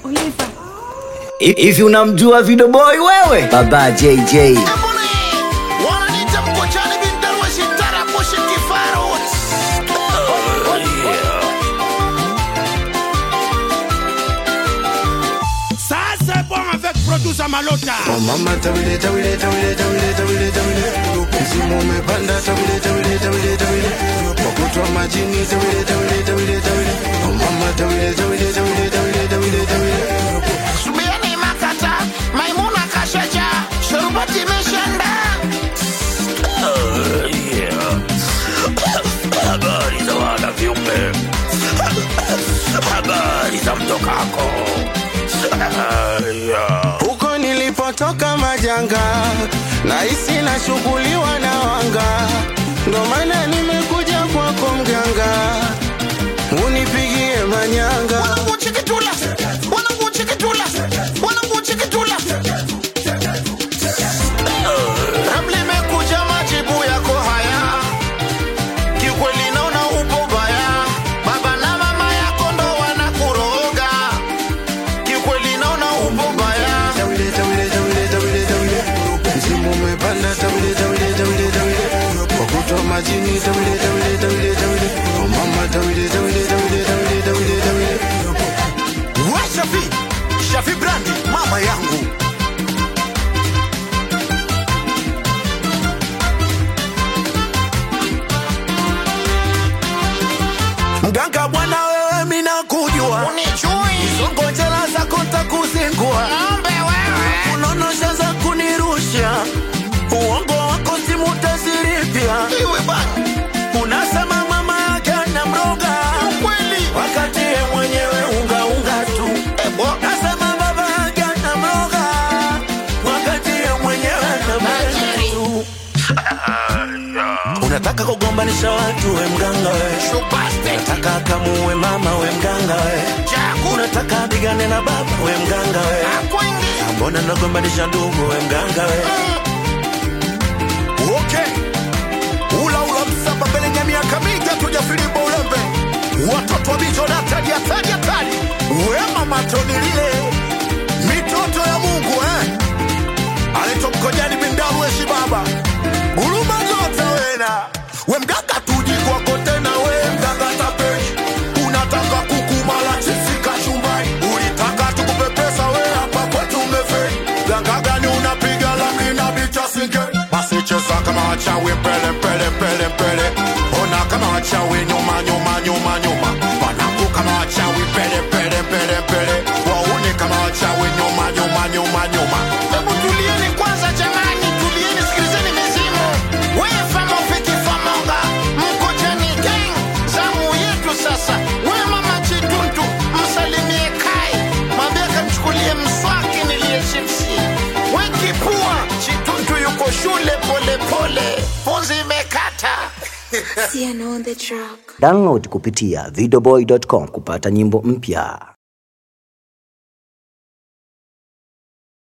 Oliver. Hivi unamjua Video Boy wewe? Baba JJ. wananiita mkochani bin darweshi tarakushi kifarot Ça c'est bon avec producer Malota. Oh mama tawile tawile tawile tawile tawile tawile msimu umepanda tawile tawile tawile tawile wakutwa majini tawile tawile tawile tawile oh mama tawile tawile tawile tawile tawile tawile subiani makata maimuna kashaja shurubati meshanda habari za wana viumbe habari za mtokako huko nilipotoka majanga nahisi nashughuliwa na wanga ndo maana nimekuja kwako mganga unipigie manyanga wananguchikitula wananguchikitula wananguchikitula Ramli imekuja majibu yako haya kiukweli naona upo baya baba na mama yako ndo wanakuroga kiukweli naona upo baya tawile tawile tawile tawile tawile msimu umepanda tawile tawile tawile tawile wakutwa majini tawile tawile tawile tawile oh mama tawile tawile tawile tawile tawile tawile we shafi shafi brandi mama yangu mganga bwana wewe mina kujua unichui ngojela zako takuzingua ng'ombe wewe unonosha za kunirusha uongo wako simutaziripya iwe bana unasema mama yake na mroga kweli wakati ye mwenyewe ungaunga tu ebo nasema baba yake na mroga wakati ye mwenyewe na Tajiri. tu unataka kugombanisha watu we mganga we shupaste unataka kamuwe mama we mganga we chakuna unataka pigane na baba we mganga we akwingi mbona nagombanisha ndugu we mganga we okay ula ula msamba mbele ya miaka mingi hatujafilimba ulembe watoto wa bicho na tadi atadi atadi wema matoni lile mitoto ya mungu eh anaitwa mkojani bindaru eshi baba guruma zote wena we mganga tuji kwako tena we mganga tapeli unataka kukumala chipsi kachumbari ulitaka tukupepesa we hapa kwetu umefeli ganga gani unapiga lamli na bicha singe basi cheza kama wachawi pele pele pele pele ona kama wachawi nyuma nyuma nyuma nyuma wanangu kama wachawi pele pele pele pele waone kama wachawi nyuma nyuma nyuma nyuma hebu tulieni kwanza jamani tulieni sikilizeni mizimu wewe fama ufiki famonga mkojani gang zamu yetu sasa we mama chituntu msalimie kai mwambie akamchukulie mswaki niliye chipsi we kipua chituntu yuko shule pole pole funzi imekata Sienna on the track. Download kupitia videoboy.com kupata nyimbo mpya.